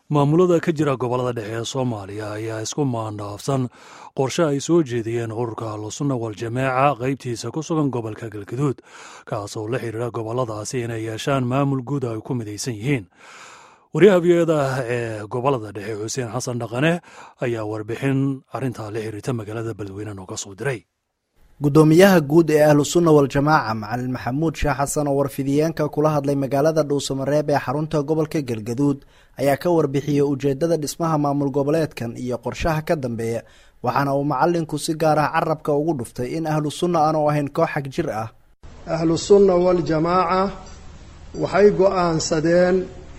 maamulada ka jira gobolada dhexe ee soomaaliya ayaa isku maandhaafsan qorshe ay soo jeediyeen ururka ahlusunna waljamaaca qaybtiisa ku sugan gobolka galgaduud kaasoo la xiriira goboladaasi inay yeeshaan maamul guud ay ku midaysan yihiin wariyaha v-oda ee gobolada dhexe xuseen xasan dhaqane ayaa warbixin arintaa la xiriirta magaalada beledweyne nooga soo diray gudoomiyaha guud ee ahlu sunna waljamaaca macalin maxamuud sheekh xasan oo warfidiyeenka kula hadlay magaalada dhuusamareeb ee xarunta gobolka galgaduud ayaa ka warbixiyey ujeedada dhismaha maamul goboleedkan iyo qorshaha ka dambeeya waxaana uu macalinku si gaar ah carabka ugu dhuftay in ahlu sunna aanu ahayn koox xag jir ah ahlu sunna waljamaaca waxay go-aansadeen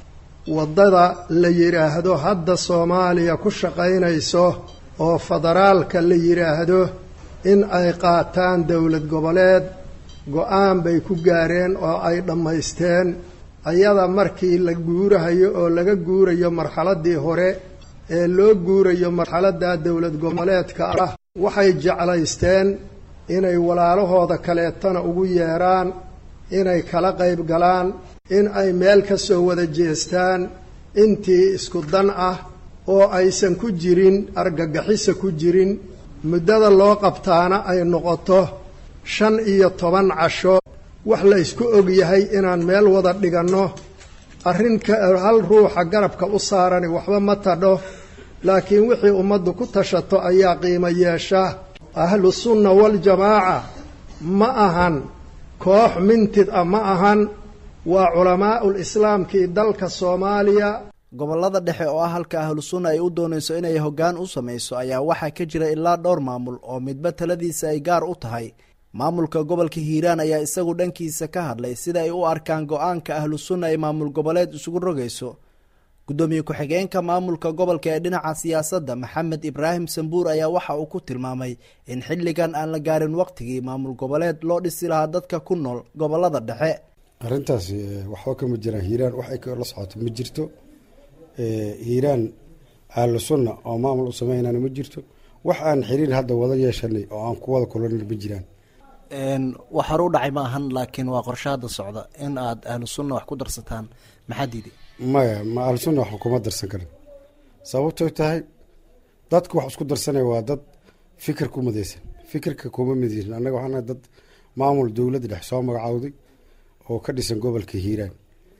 waddada la yidhaahdo hadda soomaaliya ku shaqaynayso oo federaalka la yidhaahdo in ay qaataan dowlad goboleed go-aan bay ku gaareen oo ay dhammaysteen ayada markii la guurahayo oo laga guurayo marxaladdii hore ee loo guurayo marxaladda dowlad goboleedka ah waxay jeclaysteen inay walaalahooda kaleetana ugu yeedhaan inay kala qayb galaan in ay meel ka soo wada jeestaan intii isku dan ah oo aysan ku jirin argagixisa ku jirin muddada loo qabtaana ay noqoto shan iyo toban casho wax la ysku og yahay inaan meel wada dhiganno arrinka hal ruuxa garabka u saarani waxba ma tadho laakiin wixii ummaddu ku tashato ayaa qiimo yeesha ahlu sunna waljamaaca ma ahan koox mintid ah ma ahan waa culamaa'ul islaamkii dalka soomaaliya gobolada dhexe oo ah halka ahlu sunna ay u doonayso inay hoggaan u samayso ayaa waxaa ka jira ilaa dhowr maamul oo midba taladiisa ay gaar u tahay maamulka gobolka hiiraan ayaa isagu dhankiisa ka hadlay sida ay u arkaan go-aanka ahlu sunna ay maamul goboleed isugu rogayso guddoomiye ku-xigeenka maamulka gobolka ee dhinaca siyaasadda maxamed ibraahim sambuur ayaa waxa uu ku tilmaamay in xilligan aan la gaarin waqtigii maamul goboleed loo dhisi lahaa dadka ku nool gobolada dhexe arrintaasi waxba kama jiraan hiiraan wax ay la socoto ma jirto hiiraan ahlu sunna oo maamul u sameynana ma jirto wax aan xiriir hadda wada yeeshanay oo aan ku wada kulanina ma jiraan wax hore u dhacay ma ahan laakiin waa qorshe hadda socda in aad ahlu sunna wax ku darsataan maxaa diiday maya ma ahlu sunna wax kuma darsan karin sababtoy tahay dadku wax isku darsanaya waa dad fikir ku midaysan fikirka kuma midaysan annaga waxaana dad maamul dowladda dhex soo magacaawday oo ka dhisan gobolka hiiraan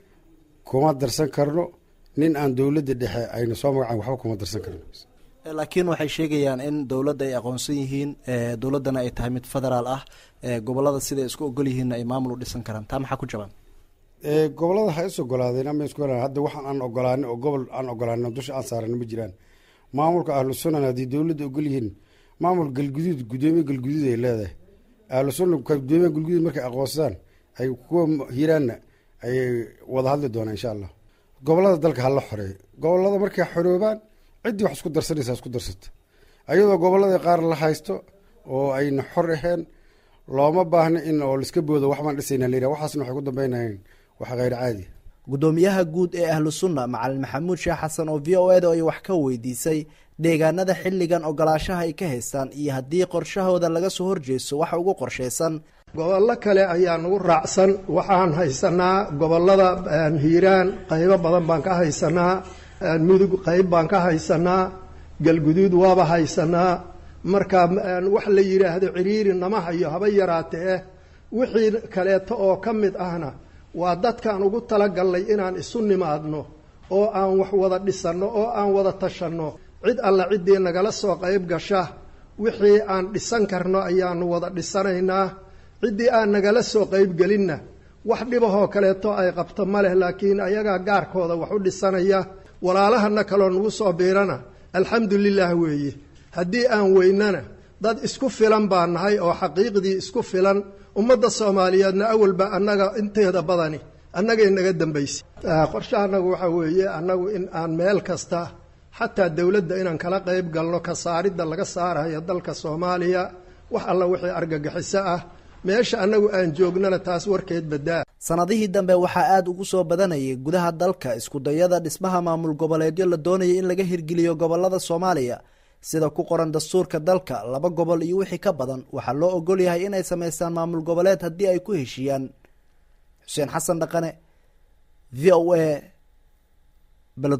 kuma darsan karno nin aan dowladda dhexe ayna soo magacaan waxba kuma darsan karno laakiin waxay sheegayaan in dowladda ay aqoonsan yihiin dowladdana ay tahay mid federaal ah gobolada siday isku ogol yihiinna ay maamul u dhisan karaan taa maxaa ku jabaan gobolada ha is ogolaadeen ama isku hadda waxaan aan ogolaanin oo gobol aan ogolaanin oo dusha aan saarana ma jiraan maamulka ahlu sunnan haddii dowladda ogol yihiin maamul galguduud gudoomiye galguduud ay leedahay ahlu sunna gudoomiye galguduud markay aqoonsadaan ay kuwa hiiraanna ayay wada hadli doonaan insha allah gobolada dalka hala xoreeyo gobolada markay xoroobaan ciddii wax isku darsanaysaa isku darsata ayadoo gobolada qaar la haysto oo ayna xor aheen looma baahna in oo laiska boodo waxbaan dhisayna la yidhaha waxaasna waxay ku dambeynayeen wax kheyr caadi guddoomiyaha guud ee ahlu sunna macalin maxamuud sheekh xasan oo v o eda ay wax ka weydiisay deegaanada xilligan ogolaashaha ay ka haystaan iyo haddii qorshahooda laga soo horjeeso waxa ugu qorshaysan gobollo kale ayaa nagu raacsan waxaan haysanaa gobolada hiiraan qaybo badan baan ka haysanaa mudug qayb baan ka haysanaa galguduud waaba haysanaa marka wax la yidhaahdo ciriiri nama hayo haba yaraatee wixii kaleeto oo ka mid ahna waa dadkaan ugu talagalnay inaan isu nimaadno oo aan wax wada dhisanno oo aan wada tashanno cid alla ciddii nagala soo qayb gasha wixii aan dhisan karno ayaanu wada dhisanaynaa ciddii aan nagala soo qaybgelinna wax dhibahoo kaleeto ay qabto ma leh laakiin ayagaa gaarkooda wax u dhisanaya walaalahana kaloo nagu soo biirana alxamdu lilah weeye haddii aan weynana dad isku filan baa nahay oo xaqiiqdii isku filan ummadda soomaaliyeedna awalba annaga inteeda badani annagay naga dambaysay qorshe annagu waxaa weeye annagu in aan meel kasta xataa dowladda inaan kala qayb galno ka saaridda laga saarayo dalka soomaaliya wax alla wixii argagixiso ah meesha annagu aan joognana taas warkeed badaa sanadihii dambe waxaa aada ugu soo badanayay gudaha dalka iskudayada dhismaha maamul goboleedyo la doonaya in laga hirgeliyo gobolada soomaaliya sida ku qoran dastuurka dalka laba gobol iyo wixii ka badan waxaa loo ogol yahay inay samaystaan maamul goboleed haddii ay ku heshiiyaan xuseen xasan dhaqane v o a